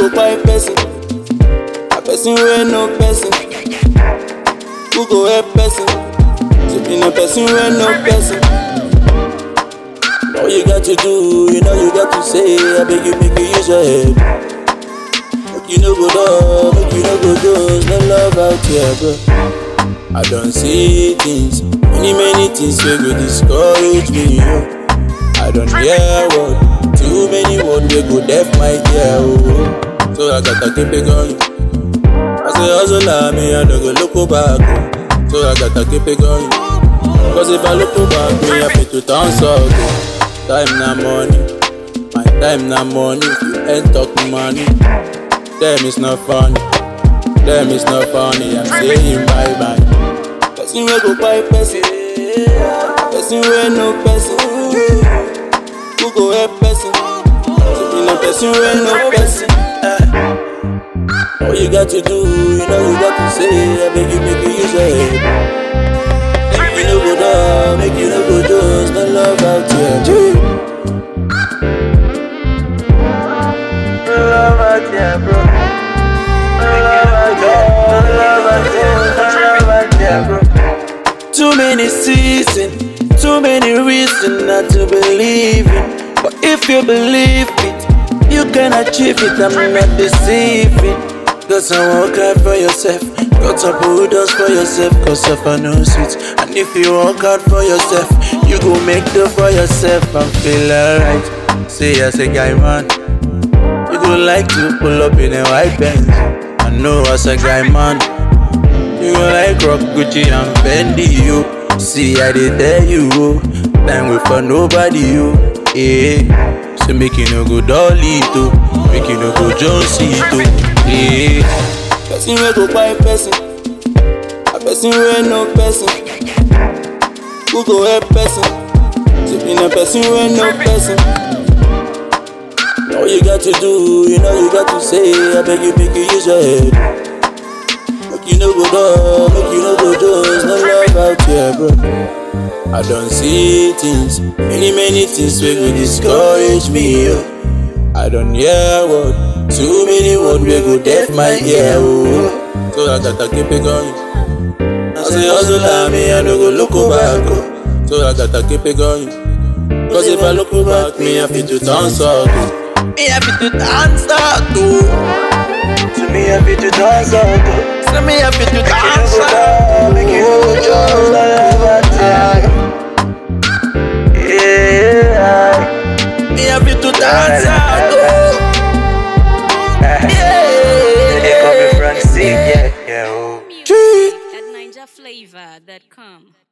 go buy person. A person wey no person. Who go help person? To be no person wey no person. All you got to do, you know you got to say, I beg you make you use your head. Make you no go down, make you no go dose, no love out here, bro. I don't see things, many many things wey go discourage me, yo. I don't hear word, too many words wey go deaf my ear, oh. So I gotta keep it going. I say hustle me, I don't go look back, oh. So I gotta keep it going. Cause if I look back, me happy to turn south, oh. Time na money, my time na money. If you ain't talk money, them is not funny. Them is not funny. I'm saying bye bye. Person wey go buy person, person wey no person. Who go help person? To be no person wey no person. All you got to do, you know you got to say. I beg you make you use your head. Make you no go down, make you no go dose, no love out here. Gee. love out here, bro. love out here, love out here, love out here, bro. Too many seasons, too many reasons not to believe it. But if you believe it, you can achieve it. I'm not deceiving. Cause I work hard for yourself. Got to put doors for yourself. Cause of a no sweet. And if you work hard for yourself, you go make do for yourself and feel alright. Say as a guy, man. You go like to pull up in a white Benz. I know as a guy, man. You go like rock Gucci and Fendi, you. See, I did tell you, oh. Time with for nobody, you. Eh. So make you no go dolly, too. Make you no go Jonesy, too. Eh. Person wey go buy person. A person wey no person. Who go help person? To be no person wey no person. All you got to do, you know you got to say, I beg you make you use your head. Make you no go down, make you no go dose, no love out here, bro. I don't see things, many many things wey go discourage me, yo. I don't hear word, too many words wey go deaf my ear, oh. So I gotta keep it going. I say hustle me, I no go look back, oh. So I gotta keep it going. Cause if I look back, me happy to turn south. oh. Me happy to dance out, oh. To me, happy to dance out, though. So me happy to Make you no dance go out. down, make you no go just love out here. Yeah. Me happy to dance out, oh. They call me Yeah. Frank C, yeah, yeah, oh. Music at NinjaFlavor.com.